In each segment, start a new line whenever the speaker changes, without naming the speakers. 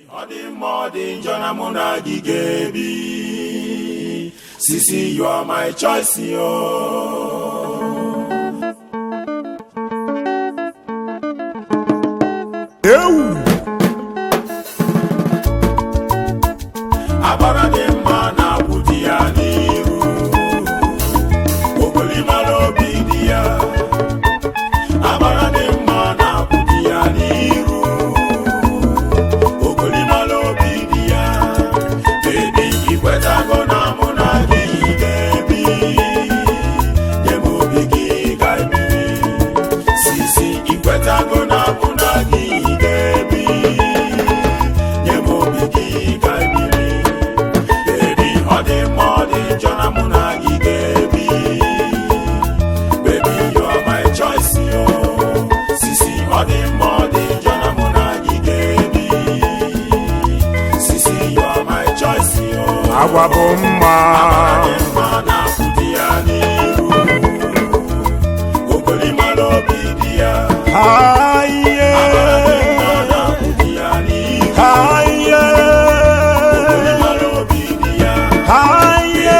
ọ dị mma ọ dị njọ na mụ na gị ga-ebi sisi you are my choice yo
ewu
agbara dị mma na-akwụ di ya n'iru ogolimara obi dị ya agbara dị mma na-akwụ di ya n'iru ogolimara obi dị ya bebi ikwetago na mụ na gị ga-ebi nye m obi gị ga-ebiri sisi ikwetago na mụ na gị ga-ebi nye m obi gị ga-ebiri bebi ọ dị mma ọ dị njọ na mụ na gị ga-ebi baby you are my choice yo sisi ọ dị mma ọ dị njọ na mụ na gị ga-ebi sisi you are my choice yo
agwa bụ mma
Amara dị mma na-akwụ di ya n'iru ogolimara obi dị ya
haiye
Amara dị mma na-akwụ di ya n'iru
haiye
ogolimara obi dị ya
haiye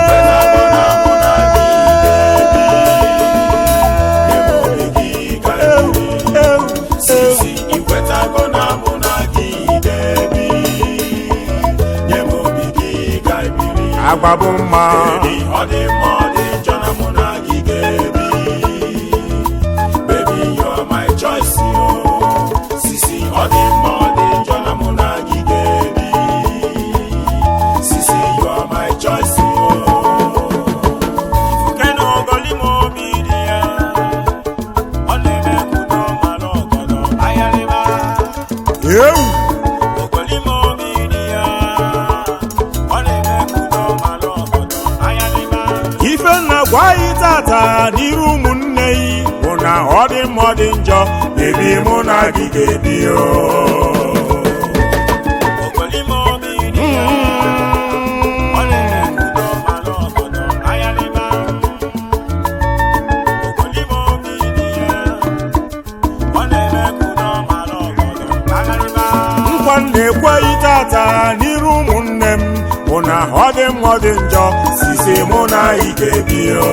Sisi ikwetago na mụ na gị ga-ebi nye m obi gị ga-ebiri
agwa bụ mma
Baby, ọ dị mma ọ dị njọ na mụ na gị ga-ebi Baby, you are my choice yo Sisi ọ dị mma ọ dị njọ na mụ na gị ga-ebi Sisi you are my choice yo Kenu ogolimo obi dị ya Ọ na-eme kudo mara ọgọdọ ayarịba
ewu
Ogolimo obi dị ya Ọ na-eme kudo mara ọgọdọ ayarịba
ife nna gwa anyị tata n'iru ụmụnne yi bụ na ọ dị mma ọ dị njọ bebi mụ na gị ga-ebi o
Ogolimo obi dị ya Ọ na-eme kudo mara ọgọdọ ayarịba Ogolimo obi dị ya Ọ na-eme kudo mara ọgọdọ ayarịba
nkwa m na-ekweghị tata n'iru ụmụnne m bụ na ọ dị mma ọ dị njọ sisi mụ na ị ga-ebi o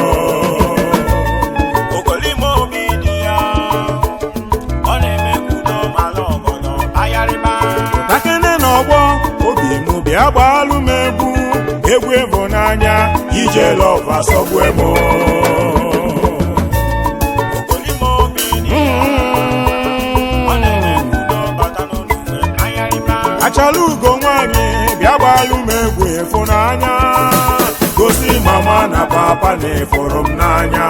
Ogolimo obi dị ya Ọ na-eme kudo mara ọgọdọ ayarịba
takene n'ọgbọ obi m bịa gbaalụ m egwu egwu ịhụnanya ije lọva sọgbue m
Ogolimo obi dị ya Ọ na-eme kudo bata n'onume ayarịba
achala ugo nwanyị bịa gbaalụ m egwu ịfụnanya gosi mama na papa na ịfụrụ m n'anya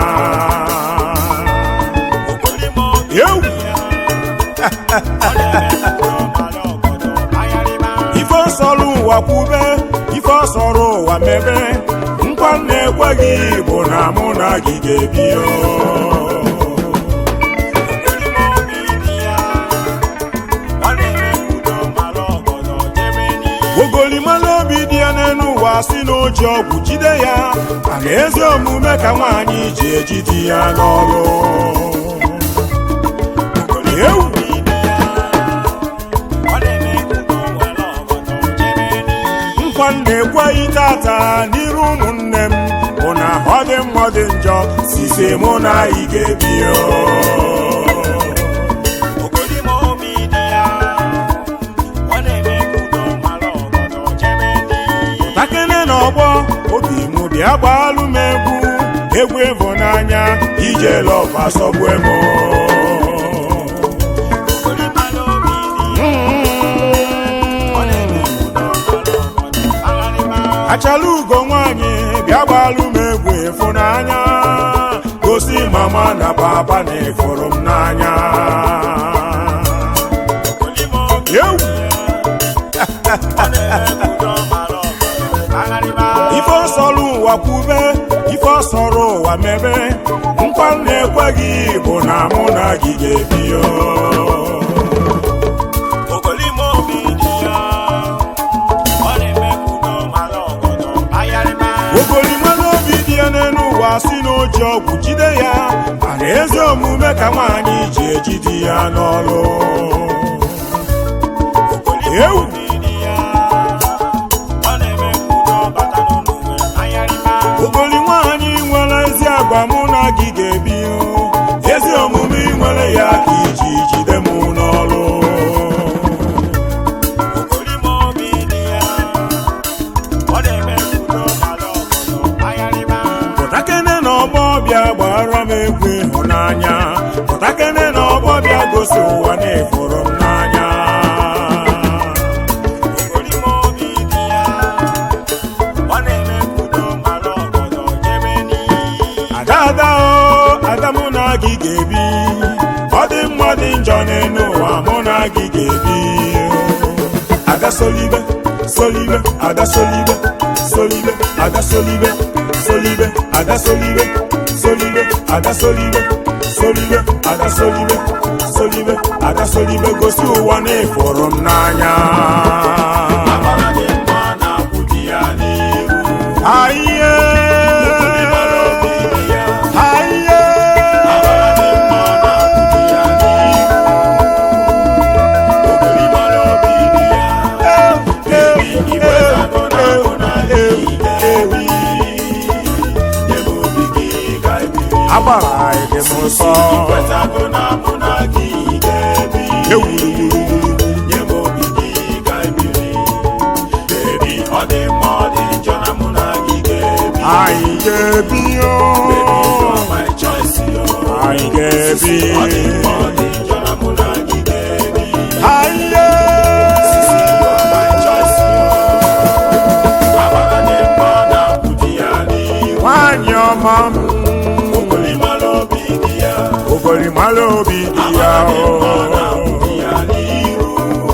Ogolimo obi
Ewu!
dị ya Ọ na-eme kudo mara ọgọdọ ayarịba
ife ọsọrọ ụwa kwube ife ọsọrọ ụwa mebe nkwa m na-ekweghị bụ na mụ na gị ga-ebi o
Ogolimo obi dị ya Ọ na-eme kudo mara ọgọdọ jebe n'ihu
ogolimala obi dị ya n'elu ụwa si n'oji ọgwụ jide ya mana ezi omume ka nwaanyị ji ejidi ya n'ọrụ ewu
Ọ na-eme kudo mara ọgọdọ jebe n'ihu
nkwa m na-ekweghị tata n'iru ụmụnne m bụ na ọ dị mma ọ dị njọ sise mụ na ị ga-ebi o
Ogolimo obi dị ya Ọ na-eme kudo mara ọgọdọ jebe n'ihu
takene n'ọgbọ obi m bịa gbaalụ m egwu egwu ịhụnanya ije lọva sọgbue m
Ogolimara obi dị ya Ọ na-eme kudo mara ọgọdọ agharịba
achala ugo nwanyị bịa gbaalụ m egwu ịfụnanya gosi mama na papa na ịfụrụ m n'anya
Ogolimo obi
ewu
Ọ na-eme kudo mara ọgọdọ agharịba
ife ọsọrọ ụwa kwube ife ọsọrọ ụwa mebe nkwa m na-ekweghị bụ na mụ na gị ga-ebi o
Ogolimo obi dị ya Ọ na-eme kudo mara ọgọdọ agharịba
ogolimara obi dị ya n'elu ụwa si n'oji ọgwụ jide ya mana ezi omume ka nwaanyị ji ejidi ya n'ọrụ gị ga-ebi ada solibe solibe ada solibe solibe ada solibe solibe ada solibe solibe ada solibe solibe ada solibe solibe ada solibe gosi ụwa na ịfụrụ m n'anya
Amara dị mma na-akwụ di ya n'iru.
Aiye!
Ịmara obi dị ya.
Aiye!
Amara dị mma na-akwụ di ya n'iru. Ịmara obi dị ya. Baby, iwetago na mụ na gị ga-ebi. Nye m obi gị ka ebiri.
agbara dị m nsọ
Iwetago na mụ na gị ga-ebi.
ewuruwuru
Nye m obi gị ka ebiri. Baby, ọ dị mma ọ dị njọ na mụ na gị ga-ebi.
anyị ga-ebi o
Baby, you are my choice, yo.
anyị ga-ebi
Ọ dị mma ọ dị njọ na mụ na gị ga-ebi.
Aiye!
Sisi, you are my choice, yo. Amara dị mma na-akwụ di ya n'ihu.
nwanyị ọma m
Ogolimara obi dị ya.
ogolimara obi dị ya
Amara dị mma na-akwụ
o
di ya n'ihu.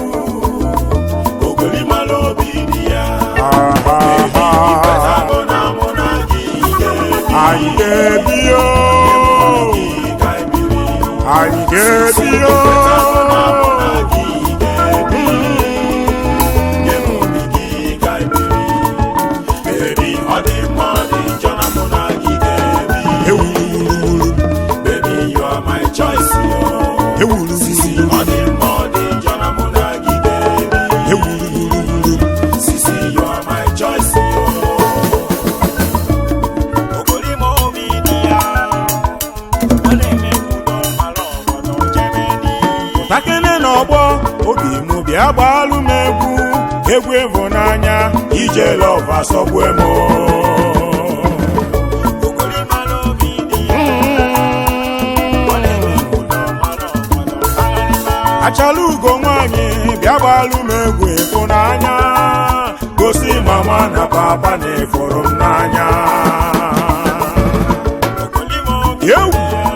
Ogolimara obi dị ya. Ikwetago na mụ na gị ga-ebi.
anyị ga-ebi o
Gị ga-ebiri.
anyị ga-ebi o
Ikwetago na mụ na gị ga-ebi. Nye m obi gị ga-ebiri. Baby, ọ dị mma ọ dị njọ na mụ na gị ga-ebi.
ewuruwuru
Baby, you are my choice, yo. Sisi,
ewuruwuru
ọ dị mma ọ dị njọ na mụ na gị ga-ebi.
ewuruwuru
Sisi, you are my choice, yo. Ogolima obi dị ya. Ọ na-eme udo mara ọgọdọ jemeni.
takene n'ọgbọ obi m bịa gbalụ m egwu egwu ịhụnanya ije lọva sọgbue m
Ogolima obi dị ya. Ọ na-eme udo mara ọgọdọ agharịba.
achala ugo nwanyị bịa gbalụ m egwu ịhụnanya gosi mama na papa na ịfụrụ m n'anya
Ogolima obi
ewu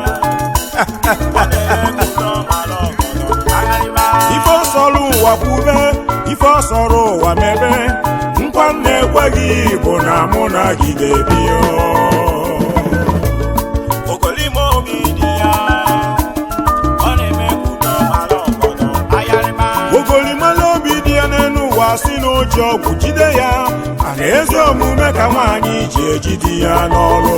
ife ọsọrọ ụwa kwube ife ọsọrọ ụwa mebe nkwa m na-ekweghị bụ na mụ na gị ga-ebi o
Ogolima obi dị ya, ọ na-eme udo mara ọgọdọ ayarịma.
ogolimala obi dị ya n'elu ụwa si n'oji ọgwụ jide ya mana ezi omume ka nwaanyị ji ejide ya n'ọrụ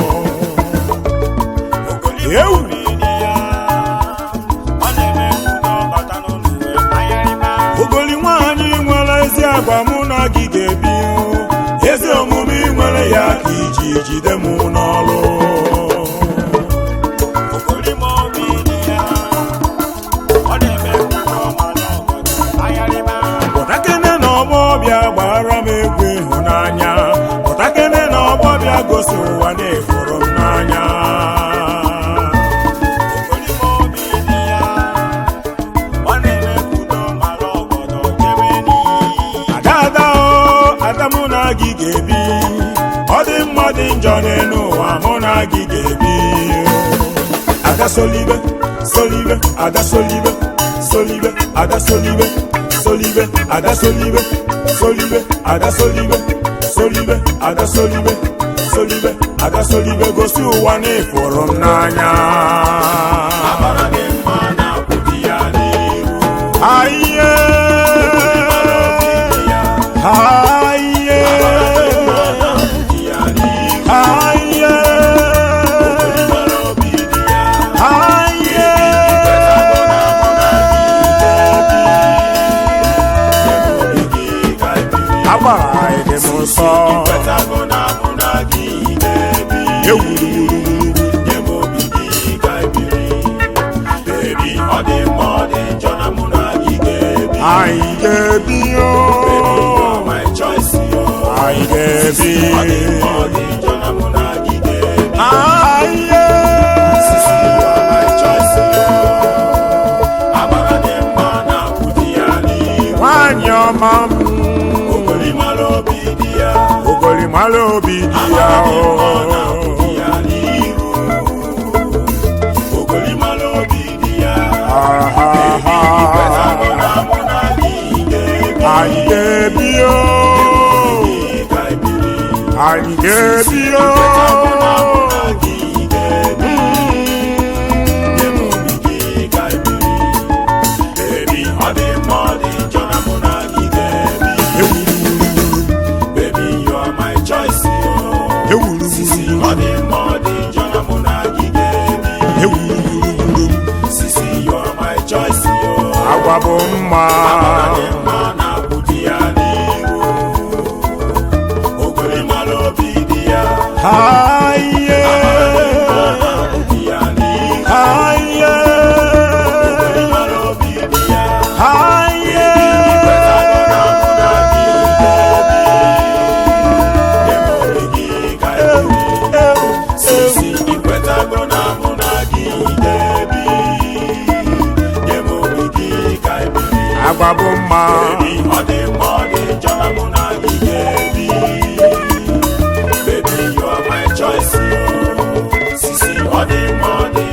Ogolima
Ewu.
obi dị ya, ọ na-eme udo bata n'ụlọ ayarịma.
ogoli nwaanyị nwere ezi agwa mụ na gị ga-ebi o. ezi omume ị nwere ya ka iji jide m n'ọrụ
Ogolima obi dị ya, ọ na-eme udo mara ọgọdọ ayarịma.
pụtakene na ọgbọ ọbịa gbara m egwu ịhụnanya pụtakene na ọgbọ ọbịa gosi ụwa na-efuru m n'anya
Ogolima obi dị ya, ọ na-eme udo mara ọgọdọ jemeni.
ada ada o ada mụ na gị ga-ebi ọ dị mma dị njọ n'elu ụwa mụ na gị ga-ebi ada solibe solibe ada solibe solibe ada solibe solibe ada solibe solibe ada solibe solibe ada solibe solibe ada solibe gosi ụwa na ịfụrụ m n'anya
Amara dị mma na-akwụ di ya n'ihu.
aiye
Ogolima obi dị ya,
aiye
di ya n'ihu.
aiye
Ogolima obi dị ya,
aiye
obi gị ka ebiri.
agbara dị m nsọ
Ikwetago na mụ na gị ga-ebi.
ewuruwuru
Nye m obi gị ka ebiri. Baby, ọ dị mma ọ dị njọ na mụ na gị ga-ebi.
anyị ga-ebi o
Baby, you are my choice, yo.
anyị ga-ebi
Ọ dị mma ọ dị njọ na mụ na gị ga-ebi.
aiye
Sisi, you are my choice, yo. Amara dị mma na-akwụ di ya n'ihu.
nwanyị ọma m
Ogolima obi dị ya.
ogolimara obi dị ya
Amara dị mma
o
na-akwụ di ya n'ihu. Ogolima obi dị ya.
Ah, ah, ah. anyị ga-ebi o
ka ebiri
anyị ga-ebi o ewuruwuru ewuruwuru agwa bụ mma Aye. Aye. Aye.
Sisi ikwetago na mụ na gị ga-ebi nye m obi gị ka ebiri
agwa bụ mma
Baby, ọ dị mma ọ dị njọ na mụ na gị ga-ebi Baby, you are my choice yo. Sisi ọ dị mma ọ dị